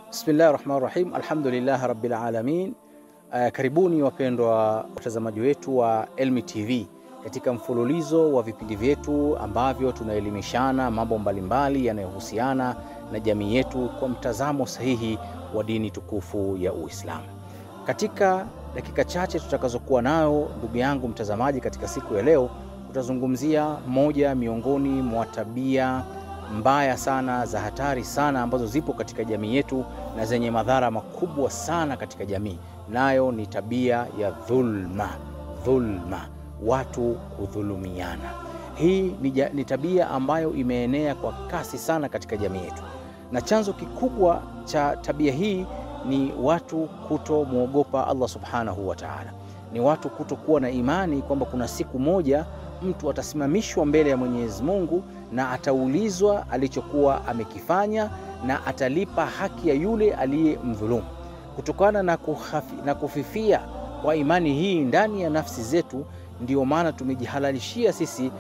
Bismillahi rahmani rahim, alhamdulillahi rabbil alamin. Uh, karibuni wapendwa watazamaji wetu wa Elmi TV katika mfululizo wa vipindi vyetu ambavyo tunaelimishana mambo mbalimbali yanayohusiana na jamii yetu kwa mtazamo sahihi wa dini tukufu ya Uislamu. Katika dakika chache tutakazokuwa nayo, ndugu yangu mtazamaji, katika siku ya leo tutazungumzia moja miongoni mwa tabia mbaya sana za hatari sana ambazo zipo katika jamii yetu na zenye madhara makubwa sana katika jamii, nayo ni tabia ya dhulma. Dhulma, watu kudhulumiana. Hii ni, ni tabia ambayo imeenea kwa kasi sana katika jamii yetu, na chanzo kikubwa cha tabia hii ni watu kutomwogopa Allah subhanahu wa ta'ala, ni watu kutokuwa na imani kwamba kuna siku moja mtu atasimamishwa mbele ya Mwenyezi Mungu na ataulizwa alichokuwa amekifanya na atalipa haki ya yule aliyemdhulumu. Kutokana na, kuhafi, na kufifia kwa imani hii ndani ya nafsi zetu, ndiyo maana tumejihalalishia sisi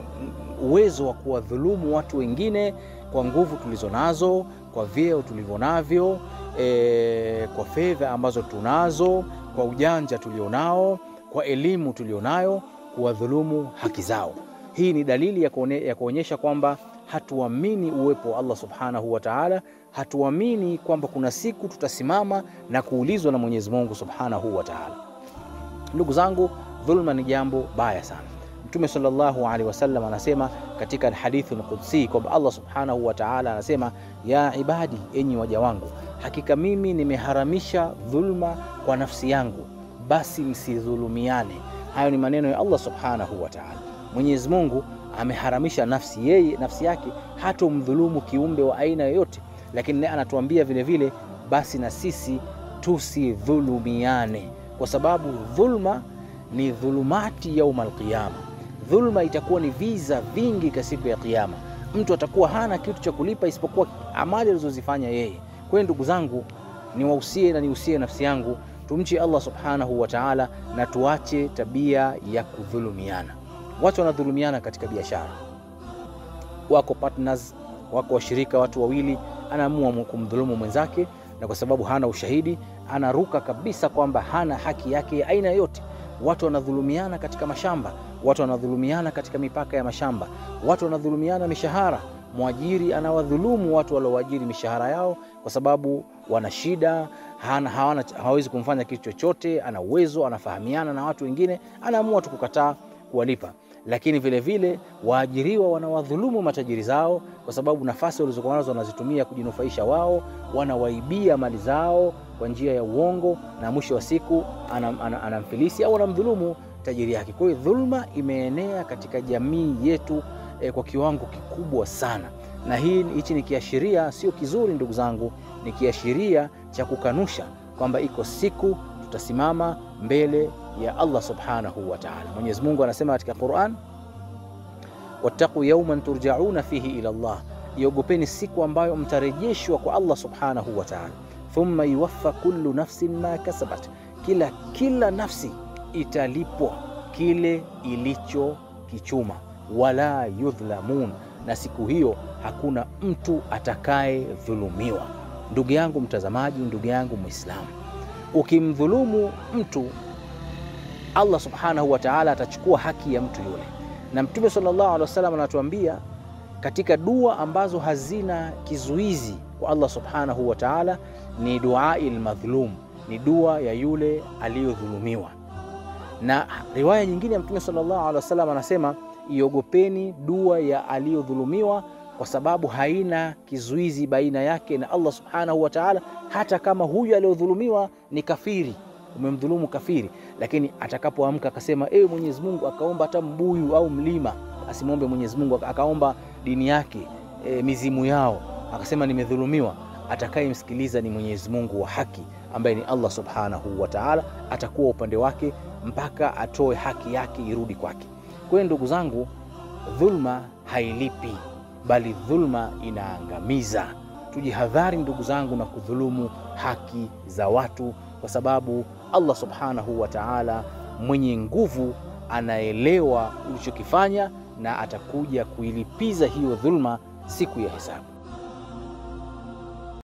uwezo wa kuwadhulumu watu wengine kwa nguvu tulizo nazo, kwa vyeo tulivyo navyo, e, kwa fedha ambazo tunazo, kwa ujanja tulionao, kwa elimu tulionayo kuwadhulumu haki zao. Hii ni dalili ya kuonyesha kwamba hatuamini uwepo wa Allah subhanahu wa ta'ala, hatuamini kwamba kuna siku tutasimama na kuulizwa na Mwenyezi Mungu subhanahu wa ta'ala. Ndugu zangu, dhulma ni jambo baya sana. Mtume sallallahu alaihi wasallam anasema katika hadithi al-Qudsi kwamba Allah subhanahu wa ta'ala anasema, ya ibadi, enyi waja wangu, hakika mimi nimeharamisha dhulma kwa nafsi yangu, basi msidhulumiane. Hayo ni maneno ya Allah subhanahu wa ta'ala. Mwenyezi Mungu ameharamisha nafsi yeye, nafsi yake hatomdhulumu kiumbe wa aina yoyote, lakini naye anatuambia vile vile, basi na sisi tusidhulumiane, kwa sababu dhulma ni dhulumati yaumul qiyama. Dhulma itakuwa ni viza vingi kwa siku ya Kiyama. Mtu atakuwa hana kitu cha kulipa isipokuwa amali alizozifanya yeye. Kwa hiyo ndugu zangu, niwahusie na nihusie nafsi yangu tumche Allah subhanahu wa ta'ala na tuache tabia ya kudhulumiana. Watu wanadhulumiana katika biashara, wako partners, wako washirika, watu wawili, anaamua kumdhulumu mwenzake, na kwa sababu hana ushahidi anaruka kabisa kwamba hana haki yake ya aina yoyote. Watu wanadhulumiana katika mashamba, watu wanadhulumiana katika mipaka ya mashamba, watu wanadhulumiana mishahara. Mwajiri anawadhulumu watu waliowaajiri mishahara yao kwa sababu wana shida, hawawezi kumfanya kitu chochote, ana uwezo, anafahamiana na watu wengine, anaamua tu kukataa kuwalipa. Lakini vile vile waajiriwa wanawadhulumu matajiri zao kwa sababu nafasi walizokuwa nazo wanazitumia kujinufaisha wao, wanawaibia mali zao kwa njia ya uongo, na mwisho wa siku anamfilisi au anamdhulumu tajiri yake. Kwa hiyo dhulma imeenea katika jamii yetu E, kwa kiwango kikubwa sana, na hii hichi ni kiashiria sio kizuri, ndugu zangu, ni kiashiria cha kukanusha kwamba iko siku tutasimama mbele ya Allah subhanahu wa ta'ala. Mwenyezi Mungu anasema katika Qur'an, wattaqu yawman turja'una fihi ila Allah, iogopeni siku ambayo mtarejeshwa kwa Allah subhanahu wa ta'ala. Thumma yuwaffa kullu nafsin ma kasabat, kila kila nafsi italipwa kile ilichokichuma wala yudhlamun, na siku hiyo hakuna mtu atakayedhulumiwa. Ndugu yangu mtazamaji, ndugu yangu Muislamu, ukimdhulumu mtu Allah subhanahu wa ta'ala atachukua haki ya mtu yule, na Mtume sallallahu alaihi wasallam anatuambia katika dua ambazo hazina kizuizi kwa Allah subhanahu wa ta'ala ni duai lmadhlum, ni dua ya yule aliyodhulumiwa. Na riwaya nyingine ya Mtume sallallahu alaihi wasallam anasema iogopeni dua ya aliyodhulumiwa kwa sababu haina kizuizi baina yake na Allah subhanahu wa ta'ala, hata kama huyu aliyodhulumiwa ni kafiri, umemdhulumu kafiri, lakini atakapoamka akasema ewe Mwenyezi Mungu, akaomba hata mbuyu au mlima, asimwombe Mwenyezi Mungu, akaomba dini yake, e, mizimu yao, akasema nimedhulumiwa, atakayemsikiliza ni Mwenyezi Mungu wa haki ambaye ni Allah subhanahu wa ta'ala, atakuwa upande wake mpaka atoe haki yake irudi kwake. Kwa hiyo ndugu zangu, dhulma hailipi, bali dhulma inaangamiza. Tujihadhari ndugu zangu na kudhulumu haki za watu, kwa sababu Allah subhanahu wa ta'ala mwenye nguvu anaelewa ulichokifanya na atakuja kuilipiza hiyo dhulma siku ya hesabu.